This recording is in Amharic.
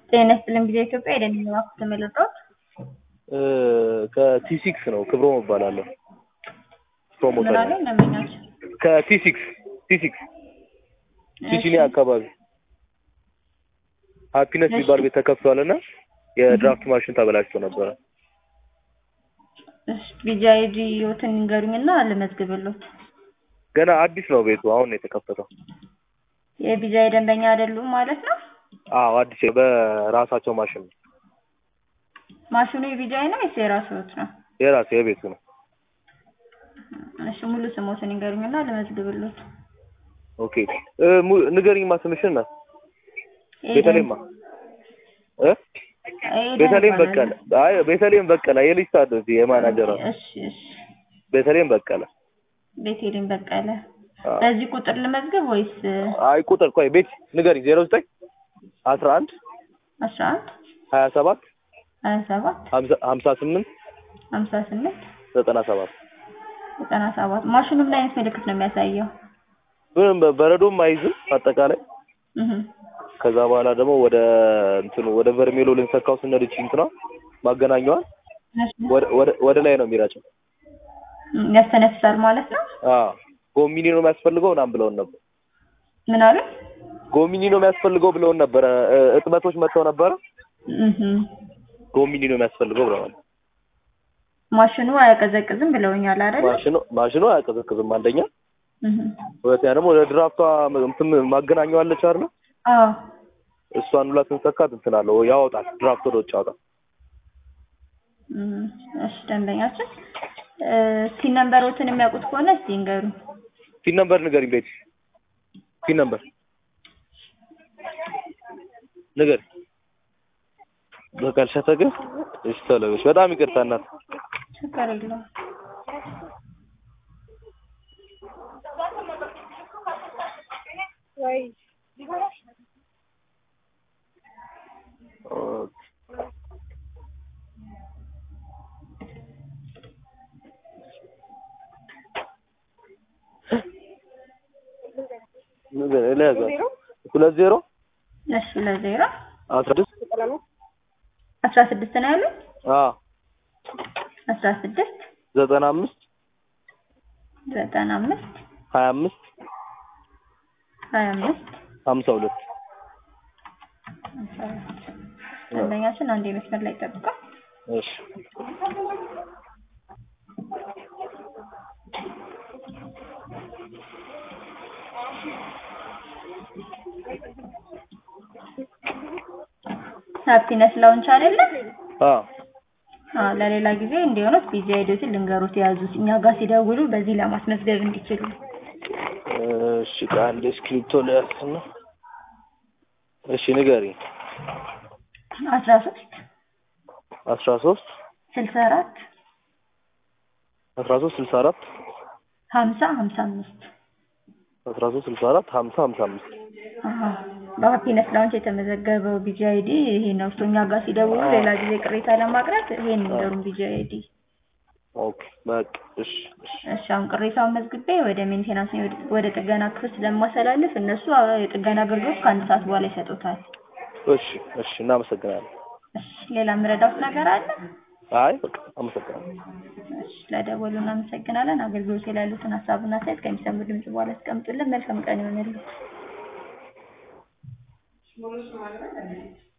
ጤና ይስጥልኝ ጊዜ ኢትዮጵያ የደንኛ ዋኩት ተመልጦት ከቲ ሲክስ ነው ክብሮም እባላለሁ። ፕሮሞተር ምናለ ነው። ለምኛች ከቲ ሲክስ ቲ ሲክስ ሲሲሊ አካባቢ ሀፒነስ እሺ። የሚባል ቤት ተከፍቷል እና የድራፍት ማሽን ተበላሽቶ ነበረ። ቢጃይዲ ህይወትን ንገሩኝና ልመዝግብሎት። ገና አዲስ ነው ቤቱ አሁን ነው የተከፈተው። የቢጃይ ደንበኛ አይደሉም ማለት ነው። አዎ አዲስ በራሳቸው ማሽን ነው ማሽኑ የቢጃይ ነው ወይስ የራስዎት ነው? የራሱ የቤቱ ነው። እሺ ሙሉ ስሞትን ንገሩኝና ልመዝግብሎት። ኦኬ እ ሙ- ንገሪኝማ ስምሽን ናት ቤተልሔምማ እ ቤተልሔም በቀለ አይ ቤተልሔም በቀለ የልጅ ሰዓት ነው እዚህ የማናጀሯ እሺ እሺ ቤተልሔም በቀለ ቤቴልሔም በቀለ አዎ። በዚህ ቁጥር ልመዝግብ ወይስ አይ ቁጥር ቆይ ቤት ንገሪኝ ዜሮ ዘጠኝ አስራ አንድ አስራ አንድ ሀያ ሰባት ሀያ ሰባት ሀምሳ- ሀምሳ ስምንት ሀምሳ ስምንት ዘጠና ሰባት ዘጠና ሰባት ማሽኑ ምን አይነት ምልክት ነው የሚያሳየው? ምንም በ- በረዶም አይዝም አጠቃላይ እህ ከዛ በኋላ ደግሞ ወደ እንትኑ ወደ በርሜሎ ልንሰካው ስንሄድ እቺ እንትኗ ማገናኘዋል ወደ ወደ- ወደ ላይ ነው የሚረጨው። ያስተነፍሳል ማለት ነው። አዎ ጎሚኒ ነው የሚያስፈልገው ምናምን ብለውን ነበር። ምን አሉ? ጎሚኒ ነው የሚያስፈልገው ብለውን ነበረ። እ- እጥበቶች መጥተው ነበረ። እህ ጎሚኒ ነው የሚያስፈልገው ብለዋል። ማሽኑ አያቀዘቅዝም ብለውኛል አይደል? ማሽኑ ማሽኑ አያቀዘቅዝም አንደኛ፣ እህ ሁለተኛ ደግሞ ወደ ድራፍቷ እንትን ማገናኘዋለች አይደል? አዎ እሷን ሁላ ስንሰካት እንትን አለው ያወጣል፣ ድራፍት ወደ ውጭ ያወጣል። እም፣ እሺ ደንበኛችን እ ሲን ነምበሮትን የሚያውቁት ከሆነ እስቲ ይንገሩ። ፒን ነምበር ንገሪኝ ቤት ፒን ነምበር ንገሪ። በቃልሻተ ግን እሺ ተለበሽ። በጣም ይቅርታ እናት። ችግር የለውም። ንገሪ ለያዘ ሁለት ዜሮ እሺ ለዜሮ አስራ ስድስት አስራ ስድስት ነው ያሉት። አዎ አስራ ስድስት ዘጠና አምስት ዘጠና አምስት ሀያ አምስት ሀያ አምስት ሀምሳ ሁለት ደንበኛችን አንድ መስመር ላይ ጠብቀው። እሺ ሃፒነስ ላውንች አይደለም? አዎ አዎ ለሌላ ጊዜ እንዲሆኑት ቢዚ አይዲዎትን ልንገሩት የያዙት እኛ ጋር ሲደውሉ በዚህ ለማስመዝገብ እንዲችሉ። እሺ ከአንድ እስክሪፕቶ ልያዝና እሺ ንገሪ አስራ ሶስት አስራ ሶስት ስልሳ አራት አስራ ሶስት ስልሳ አራት ሀምሳ ሀምሳ አምስት አስራ ሶስት ስልሳ አራት ሀምሳ ሀምሳ አምስት በሀፒነስ ላውንች የተመዘገበው ቢጂ አይዲ ይሄ ነው። እርሶ እኛ ጋር ሲደውሉ ሌላ ጊዜ ቅሬታ ለማቅረብ ይሄን ንገሩን ቢጂ አይዲ። ኦኬ በቃ እሺ እሺ እሺ አሁን ቅሬታውን መዝግቤ ወደ ሜንቴናንስ ወደ- ወደ ጥገና ክፍል ስለማስተላልፍ እነሱ የጥገና አገልግሎት ከአንድ ሰዓት በኋላ ይሰጡታል። እሺ እሺ እናመሰግናለን። እሺ ሌላ የምረዳውት ነገር አለ? አይ በቃ አመሰግናለሁ። እሺ ለደወሉ እናመሰግናለን። አገልግሎት ላይ ያሉትን ሀሳብና አስተያየት ከሚሰሙ ድምጽ በኋላ ያስቀምጡልን። መልካም ቀን ይሆንልን።